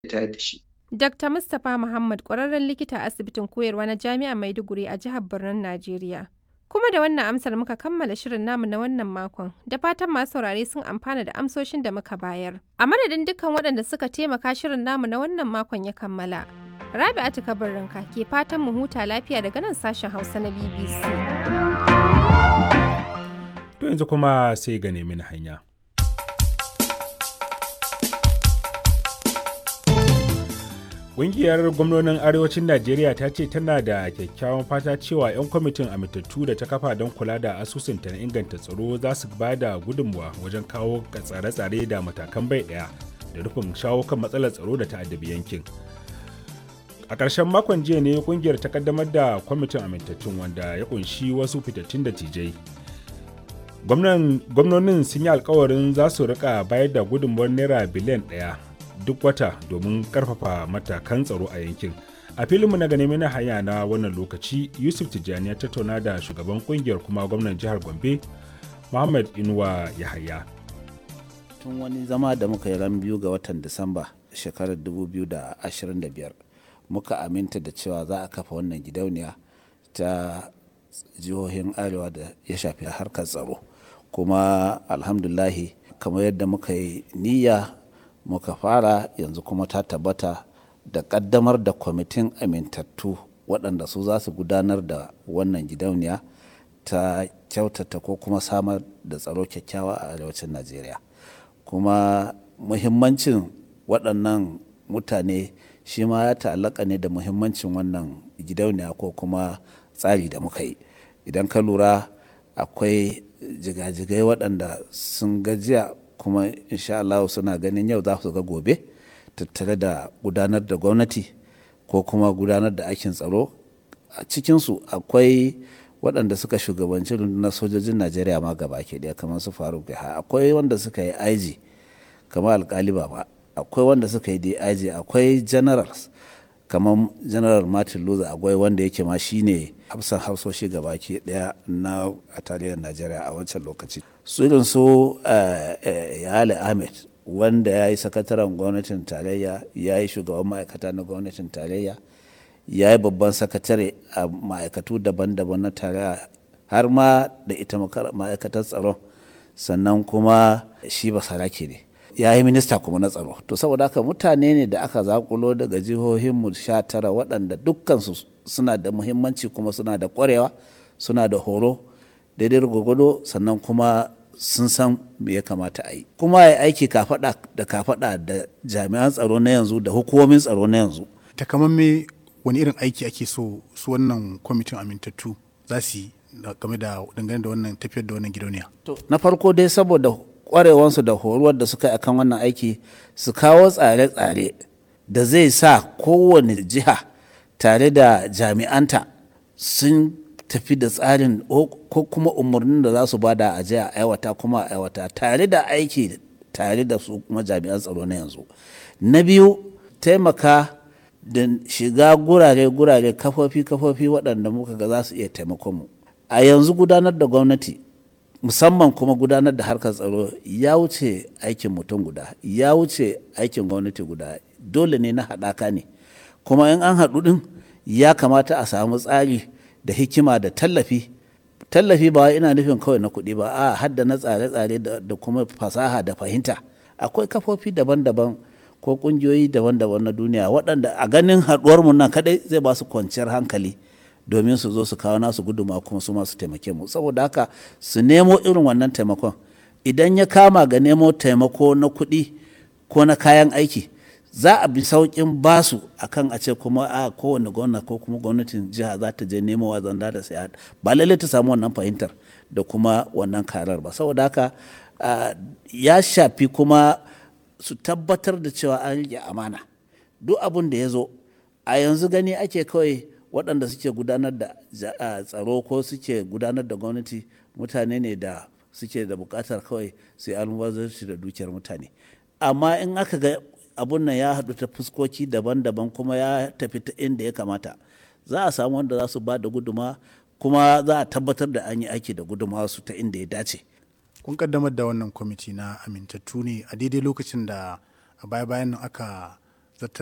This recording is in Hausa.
tayar da shi. Dr. Mustapha Muhammad ƙwararren likita a asibitin koyarwa na Jami'ar Maiduguri a jihar Birnin Najeriya. Kuma da wannan amsar muka kammala shirin namu na wannan makon, da fatan masu saurare sun amfana da amsoshin da muka bayar. A madadin dukkan waɗanda suka taimaka shirin namu na wannan makon ya kammala. Rabi'atu Kabarinka ke fatan mu huta lafiya daga nan sashen Hausa na BBC. To yanzu kuma sai ga nemi hanya. Ƙungiyar gwamnonin Arewacin Najeriya ta ce tana da kyakkyawan fata cewa 'yan kwamitin amintattu da ta kafa don kula da asusunta na inganta tsaro za su ba da gudunmuwa wajen kawo tsare-tsare da matakan bai ɗaya da rufin shawo kan matsalar tsaro da ta'addabi yankin. A ƙarshen makon jiya ne ƙungiyar ta kaddamar da kwamitin amintattun wanda ya ƙunshi wasu fitattun da tijai. Gwamnonin sun yi alkawarin za su rika bayar da gudunmuwar naira biliyan ɗaya duk wata domin karfafa matakan tsaro a yankin a filinmu na gane na hanya na wannan lokaci yusuf tijjani ya tattauna da shugaban kungiyar kuma gwamnan jihar gombe muhammad inuwa yahaya tun wani zama da muka yi ran biyu ga watan disamba shekarar 2025 muka aminta da cewa za a kafa wannan gidauniya ta jihohin arewa da ya shafi harkar tsaro kuma alhamdulahi kamar yadda muka yi niyya muka fara yanzu kuma ta tabbata da kaddamar da kwamitin amintattu waɗanda su za su gudanar da wannan gidauniya ta kyautata ko kuma samar da tsaro kyakkyawa a arewacin najeriya kuma muhimmancin waɗannan mutane shi ma ya ta'allaka ne da muhimmancin wannan gidauniya ko kuma tsari da muka yi idan ka lura akwai jigajigai waɗanda sun gajiya kuma insha Allah suna ganin yau za su ga gobe tattare da gudanar da gwamnati ko kuma gudanar da aikin tsaro a cikinsu akwai waɗanda suka shugabanci rundunar sojojin najeriya ma gaba ke ɗaya kamar su faruk ha akwai wanda suka yi aiji kamar alkali ba akwai wanda suka yi dig akwai generals kamar general martin luther akwai wanda yake ma shine hafsan hafsoshi gaba ke ɗaya na a tarihin najeriya a wancan lokaci su irin su yale ahmed wanda ya yi sakataren gwamnatin tarayya ya yi shugaban ma'aikata na gwamnatin tarayya ya yi babban sakatare a ma'aikatu daban-daban na tarayya har ma da ita ma'aikatar tsaron sannan kuma shi ba sarake ne ya yi minista kuma na tsaro to saboda haka mutane ne da aka zakulo daga jihohinmu sha tara waɗanda dukkansu suna da muhimmanci kuma suna da ƙwarewa suna da horo daidai gwagwado sannan kuma sun san me ya kamata a yi kuma ya aiki kafaɗa da kafaɗa da jami'an tsaro na yanzu da hukumomin tsaro na yanzu takamamme wani irin aiki ake so su wannan kwamitin amintattu za su yi game da dangane da wannan tafiyar da wannan gidauniya to na farko dai saboda kwarewansu da horuwar da suka yi akan wannan aiki su kawo tsare-tsare da zai sa kowane jiha tare da jami'anta sun tafi da tsarin ko kuma umarnin da za su bada a jiya aiwata kuma a aiwata tare da aiki tare da su kuma jami'an tsaro na yanzu na biyu taimaka da shiga gurare-gurare kafofi-kafofi waɗanda muka ga za su iya taimakon mu a yanzu gudanar da gwamnati musamman kuma gudanar da harkar tsaro ya wuce aikin mutum guda ya wuce aikin gwamnati guda dole ne na haɗaka ne kuma in an haɗu ɗin ya kamata a samu tsari da hikima da tallafi tallafi ba ina nufin kawai na kuɗi ba a hadda na tsare-tsare da kuma fasaha da fahimta akwai kafofi daban-daban ko ƙungiyoyi daban-daban na duniya waɗanda a ganin haɗuwarmu nan kaɗai zai ba su kwanciyar hankali domin su zo su kawo nasu guduma kuma su masu taimake mu saboda haka su nemo irin wannan taimakon idan ya kama ga nemo taimako na kuɗi ko na kayan aiki za a bi sauƙin basu akan a ce kuma a kowane gwamna ko kuma gwamnatin jiha za ta je nemo wa zanda da sai ba lallai ta samu wannan fahimtar da kuma wannan karar ba saboda haka ya shafi kuma su tabbatar da cewa an rike amana duk abin da ya zo a yanzu gani ake kawai waɗanda suke gudanar da tsaro ko suke gudanar da gwamnati mutane ne da suke da buƙatar kawai sai almubazarci da dukiyar mutane amma in aka ga abun nan ya haɗu ta fuskoki daban-daban kuma ya tafi ta inda ya kamata za a samu wanda za su ba da guduma kuma za a tabbatar da an yi aiki da guduma su ta inda ya dace kun kaddamar da wannan kwamiti na amintattu ne a daidai lokacin da a baya-bayan nan aka